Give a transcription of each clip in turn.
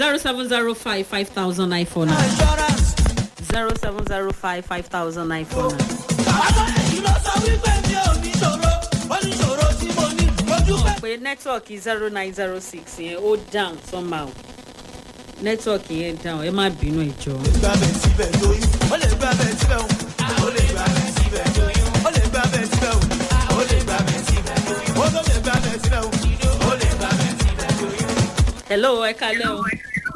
zero seven zero five five thousand nine four nine insurance. zero seven zero five five thousand nine four nine. bàbá èyí ló sọ wípé mi ò ní ṣòro ó ní ṣòro tí mo ní ojú pẹ́. pé nẹ́tíwọ̀kì zero nine zero six yẹn ó down somehow nẹ́tíwọ̀kì yẹn down ẹ má bínú ìjọ. gbàbẹ̀ síbẹ̀ lóyún ó lè gbàbẹ̀ síbẹ̀ o ó lè gbàbẹ̀ síbẹ̀ lóyún ó lè gbàbẹ̀ síbẹ̀ o ó lè gbàbẹ̀ síbẹ̀ lóyún ó tó lè gbàbẹ̀ síbẹ̀ o ó lè gbàbẹ̀ síbẹ̀ lóyún. hello ẹ kalẹ́ o.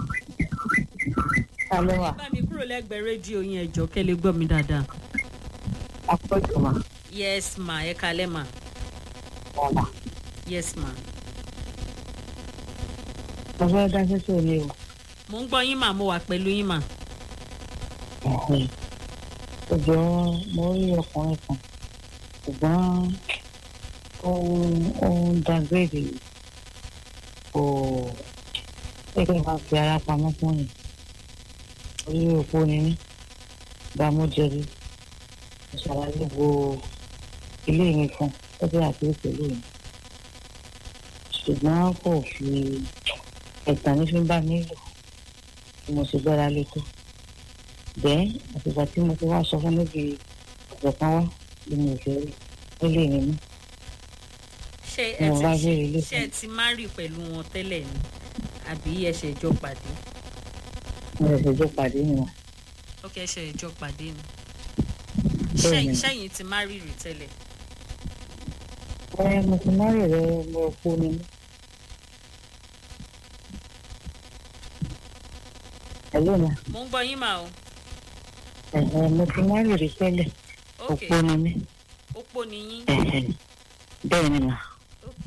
Alẹ́ wa, bá mi kúrò lẹ́gbẹ̀ẹ́ rédíò yẹn ẹ̀jọ̀ kẹ́ lè gbọ́ mi dáadáa. àpọ̀jù wa, yes ma ẹ kalẹ́ ma ọ̀la. yes ma. Mo fẹ́ dá sẹ́sẹ̀ mi o. mo ń gbọ́ yín mà mo wà pẹ̀lú yín mà. Ọjọ́ mo rí ọkùnrin kan, ṣùgbọ́n ó ń- ó ń dàgbére kò gẹ́gẹ́ bá fi ara pamọ́ fún mi. Orí òpó ni mí, gbàmújẹrí. Mo ṣàlàyé bo ilé mi fún ẹgbẹ́ àti ìpèlú mi. Ṣùgbọ́n kò fi ẹ̀tàn ní fi ń bá mi lò bí mo ṣe gbára lé tó. bẹ́ẹ̀ àtìgbà tí mo ti wá sọ fún níbi ọ̀sẹ̀ kan wá bí mi ò fẹ́ rí nílé mi mú ṣé ẹ mo bá ti béèrè ilé ṣé ẹ ti má rí pẹ̀lú wọn tẹ́lẹ̀ ni àbí ẹ ṣe ìjọ pàdé. mo lè ṣèjọ pàdé nìyẹn ó kẹ́ ṣe ìjọ pàdé ni. Bẹ́ẹ̀ni. Ṣé- ṣẹ́yìn ti má rí rí tẹ́lẹ̀. ẹ mo ti má rè rẹ mo kú ni mí. ẹ̀lú mi mo ń gbọ́ yín mà o. ẹ̀hẹ̀ mo ti má rè rí tẹ́lẹ̀ ok òpó ni mí opó ni yín. ẹ̀hẹ̀ bẹ́ẹ̀ ni mà ok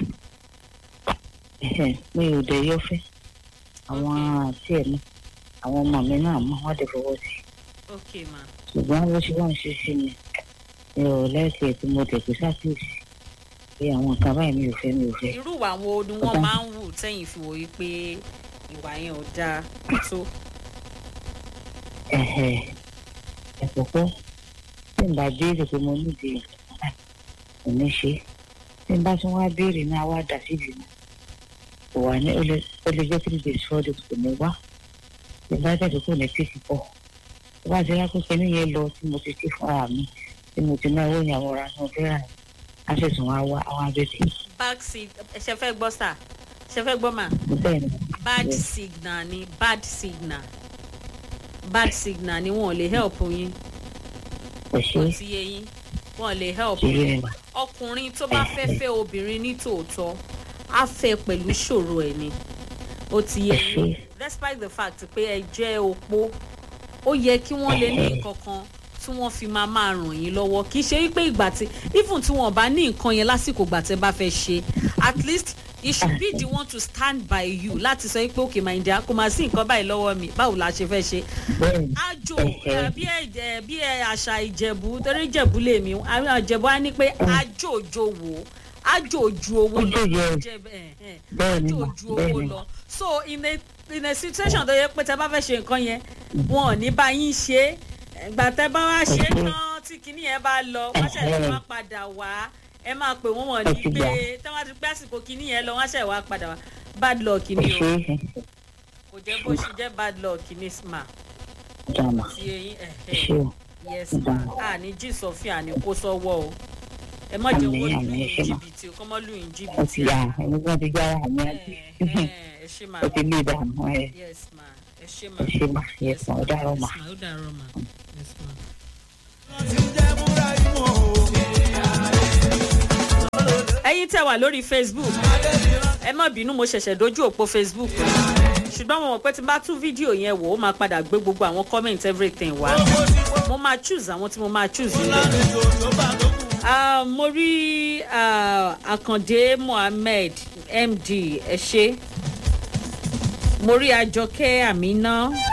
ẹ̀hẹ̀ mi ò dẹ̀ yọ fẹ́ àwọn àti ẹ̀ mi àwọn ọmọ mi náà mọ̀ wọ́n dẹ̀ fọwọ́ sí i. ok ma ṣùgbọ́n bó ṣe wọ́n ń ṣe sí mi mi ò lẹ́sẹ̀ tí mo tẹ̀ pé sákìsì pé àwọn nǹkan báyìí mi ò fẹ́ mi ò fẹ́. irú ìwà wo ni wọ́n máa ń wù tẹ́yìn fi wòye pé ìwà yẹn ò dáa tó. ẹ̀hẹ̀ ẹ̀kọ́kọ́ tí n bá béèrè pé mo nídìí kò ní ṣe tí n bá tún wá béèrè náà wá dà síbi mi kò wá ní ó lè ó lè jẹ́ three days four days kò ní wá tí n bá tẹ̀sí kò ní tètè pọ̀ tó bá ti rákòókò níyẹn lọ tí mo ti ké fúnra mi tí mo ti náwó ní àwọn ọ̀rá náà fẹ́ràn á sì tún wá wá àwọn abẹ́tì back seat ṣe fẹ́ gbọ́ sà ṣe fẹ́ gbọ́ mà bẹ́ẹ̀ ni bad Yes. signal ni bad signal bad signal ni wọn ò lè help yín kò ṣe kò é sí yé yín wọn ò lè help ṣe yín é mà ọkùnrin tó bá fẹ́ fẹ́ obìnrin ní tòótọ́ á fẹ́ pẹ̀lú ìṣòro ẹ̀ ni ó ti yé yín despite the fact pé ẹ jẹ́ opó ó yẹ kí wọ́n lè ní nǹkan kan tí wọ́n fi máa máa ràn yín lọ́wọ́ kì í ṣe wípé ìgbà tí even tí wọ́n bá ní nǹkan yẹn lásìkò ìgbà tẹ́ bá fẹ́ ṣe at least it should be the one to stand by you láti sọ pé okay my dear kò máa sí nǹkan báyìí lọ́wọ́ mi báwo la ṣe fẹ́ ṣe bẹ́ẹ̀ ni àjò ẹ, bí ẹ bí ẹ àṣà ìjẹ̀bú torí ìjẹ̀bú lèmi àwọn ìjẹ̀bú á ní pé àjò òjò wò àjò ojú owó lọ Ojú yẹ. jẹ ẹ, ẹ, Bẹ́ẹ̀ ni àjò mà, ojú bẹ́ẹ̀ owó ni lọ mà. so in a in a situation tó yẹ pé tẹ bá fẹ́ ṣe nǹkan yẹn wọn ò ní bá yín ṣe é ìgbà tẹ bá wá ṣe é Ẹ̀hẹ́. tán tí kinní yẹn bá lọ wọ́n ṣẹ̀ lè Ẹ̀hẹ́. wá padà wá ẹ máa pè wọ́n wọ̀n ní Ó ti pé gbà. tí wọ́n ti pẹ́ àsìkò kinní yẹn lọ wọ́n ṣẹ̀ wá padà wá bad luck kò ni o ṣe é kò jẹ́ bó ṣe jẹ́ bad luck ni ma dàmà ti eyín ẹ̀hẹ́ ṣe o yes Ó dáa. ma a ní jí sọfíà ní kó sọ́wọ́ o ẹ má jẹ́ Àmín, owó lù àmín, yín ẹ ṣé ma. jìbìtì o kọ́ mọ́ lù yín ó ti jìbìtì yà ẹni tí wọ́n ti jára àmì àti ẹ ẹ ẹ ṣé ma ó ti lé dànù ẹ yes ma ẹ ṣé ma ẹ ṣe mà yẹ yes sàn ó dàrọ mà. yes ma ó dàrọ ma yes ma. wọ́n ti jẹ́ múra ìmọ̀ o. ẹ̀yin tẹ́ wà lórí facebook ẹ má bínú mo ṣẹ̀ṣẹ̀ dojú òpó facebook ṣùgbọ́n mo mọ̀ pé tí n bá tún fídíò yẹn wò ó máa padà gbé gbogbo àwọn comment everything wá mo máa choose àwọn tí mo máa choose nílẹ̀. àlejò tó bá tó kù. Ah, mo rí ah, àkàndé mohammed md ẹ ṣe mo rí àjọkẹ́ àmínà